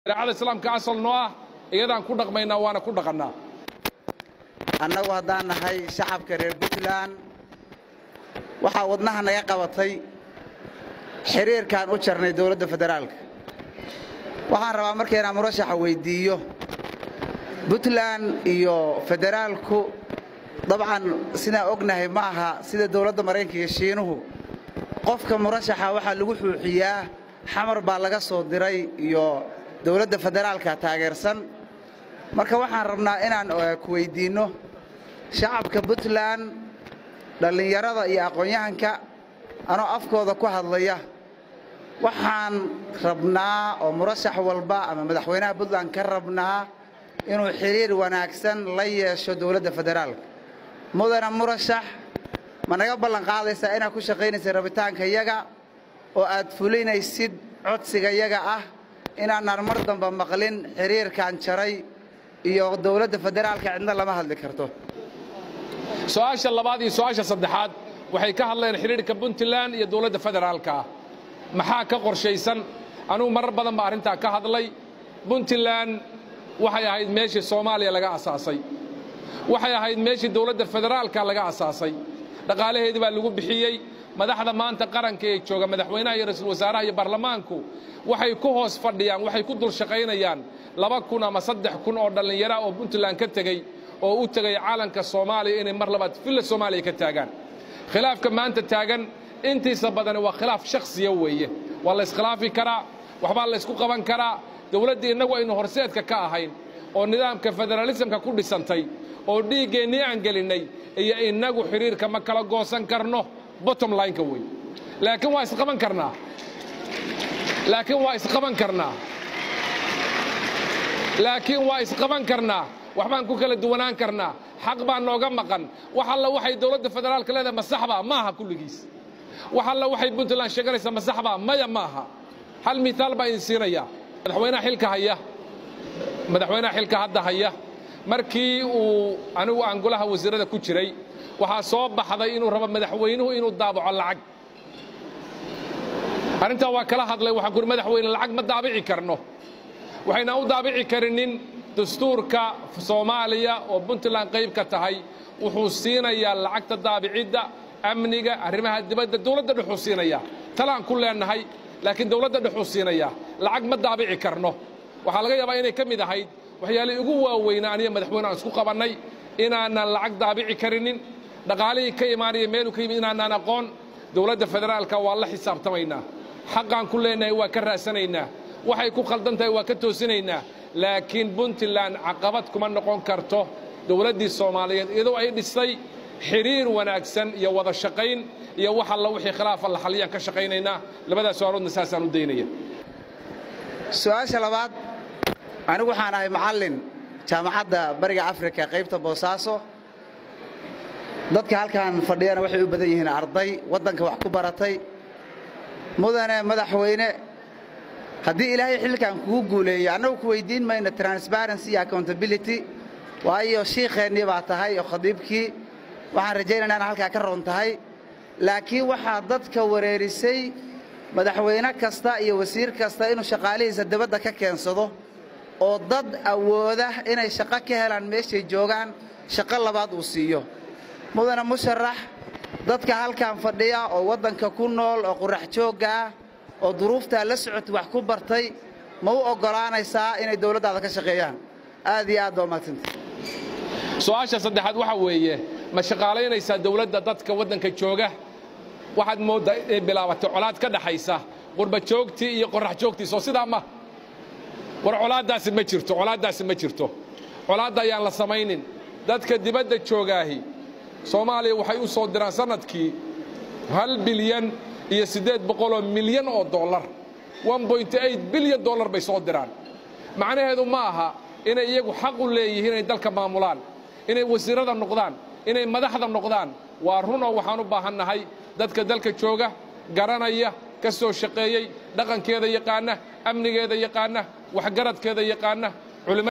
shareecada islaamka asal noo ah iyadaan ku dhaqmaynaa waana ku dhaqannaa annagu haddaan nahay shacabka reer puntland waxaa wadnaha naga qabatay xiriirkaan u jarnay dowladda federaalka waxaan rabaa marka inaan murashaxa weyddiiyo puntland iyo federaalku dabcan sidaan ognahay ma aha sida dowladda maraykanka iyo shiinuhu qofka murashaxa waxaa lagu xuuxiyaa xamar baa laga soo diray iyo dowladda federaalka taageersan marka waxaan rabnaa inaan ku weyddiinno shacabka puntland dhallinyarada iyo aqoon-yahanka anoo afkooda ku hadlaya waxaan rabnaa oo murashax walba ama madaxweynaha puntland ka rabnaa inuu xiriir wanaagsan la yeesho dowladda federaalka mudana murashax ma naga ballan qaadaysaa inaad ku shaqaynaysa rabitaanka yaga oo aad fulinaysid codsiga yaga ah inaanaan mar damba maqlin xiriirkan jaray iyo dowladda federaalka cidna lama hadli karto su-aasha labaad iyo su-aasha saddexaad waxay ka hadleen xidhiidhka puntland iyo dowladda federaalka ah maxaa ka qorshaysan anugu marar badan baa arrintaa ka hadlay puntland waxay ahayd meeshii soomaaliya laga asaasay waxay ahayd meeshii dowladda federaalka laga asaasay dhaqaalaheedii baa lagu bixiyey madaxda maanta qaranka ee jooga madaxweynaha iyo ra-iisul wasaaraha iyo baarlamaanku waxay ku hoos fadhiyaan waxay ku dul shaqaynayaan laba kun ama saddex kun oo dhallinyara oo puntland ka tegey oo u tegay caalanka soomaaliya inay mar labaad villa soomaaliya ka taagaan khilaafka maanta taagan intiisa badani waa khilaaf shakhsiya weeye waa la iskhilaafi karaa waxbaa la ysku qaban karaa dowladdii innagu aynu horseedka ka ahayn oo nidaamka federaalisamka ku dhisantay oo dhiiggeennii aan gelinnay iyo innagu xidhiirka ma kala goosan karno bottom lineka wey laakiin waa isqaban karnaa laakiin waa isqaban karnaa laakiin waa isqaban karnaa waxbaan ku kala duwanaan karnaa xaq baa nooga maqan wax alla waxay dowladda federaalka leedahay ma saxbaa maaha kulligiis wax alla waxay puntland sheeganaysaa ma saxbaa maya maaha hal miaal baa idin siinaya madaxweynaha xilka haya madaxweynaha xilka hadda haya markii uu anigu aan golaha wasiirada ku jiray waxaa soo baxday inuu rabo madaxweynuhu inuu daabaco lacag arrintaa waa kala hadlay waxaan kuhi madaxweyne lacag ma daabici karno waxayna u daabici karinin dastuurka soomaaliya oo puntland qayb ka tahay wuxuu siinayaa lacagta daabicidda amniga arrimaha dibadda dowladda dhexuu siinayaa talaan ku leennahay laakiin dowladda dhexuu siinayaa lacag ma daabici karno waxaa laga yaabaa inay ka mid ahayd waxyaalihii ugu waaweynaa aniga madaxweyne aan isku qabannay inaanan lacag daabici karinin dhaqaalihii ka imaanaya meeluu ka yimid inaanaan aqoon dowladda federaalka waa la xisaabtamaynaa xaqaan ku leennahay waa ka raasanaynaa waxay ku khaldan tahay waa ka toosinaynaa laakiin puntland caqabad kuma noqon karto dowladdii soomaaliyeed iyadoo ay dhisay xidhiir wanaagsan iyo wada shaqayn iyo wax alla wixii khilaafa la xaliyaan ka shaqaynaynaa labadaas su-aaloodna saasaan u daynaya su-aasha labaad anigu waxaan ahay macallin jaamacadda bariga afrika qaybta boosaaso dadka halkan fadhiyana waxay u badan yihiin arday waddanka wax ku baratay mudane madaxweyne haddii ilaahay xilkan kugu guuleeyo annagu ku weyddiin mayno transparency iyo accountability waayo shiikheennii baa tahay oo khadiibkii waxaan rajaynaynaa in halkaa ka roon tahay laakiin waxaa dadka wareerisay madaxweyne kasta iyo wasiir kasta inuu shaqaalihiisa dibadda ka keensado oo dad awooda inay shaqo ka helaan meeshay joogaan shaqo labaad uu siiyo mudane musharax dadka halkan fadhiya oo waddanka ku nool oo qurax joogga ah oo duruuftaa la socota wax ku bartay ma u oggolaanaysaa inay dowladdaada ka shaqeeyaan aad iyo aad baa umahadsanta su-aasha saddexaad waxaa weeye ma shaqaalaynaysaa dowladda dadka waddanka jooga waxaad mooddaa inay bilaabatay colaad ka dhaxaysa qurba joogtii iyo qorrax joogtii soo sidaa ma war colaaddaasi ma jirto colaaddaasi ma jirto colaadda ayaan la samaynin dadka dibadda joogaahi soomaaliya waxay u soo diraan sannadkii hal bilyan iyo siddeed boqoloo milyan oo dollar bilyan dollar bay soo diraan macnaheedu ma aha inay iyagu xaq u leeyihiin inay dalka maamulaan inay wasiirrada noqdaan inay madaxda noqdaan waa runoo waxaan u baahannahay dadka dalka jooga garanaya ka soo shaqeeyey dhaqankeeda yaqaana amnigeeda yaqaana waxgaradkeeda yaqaana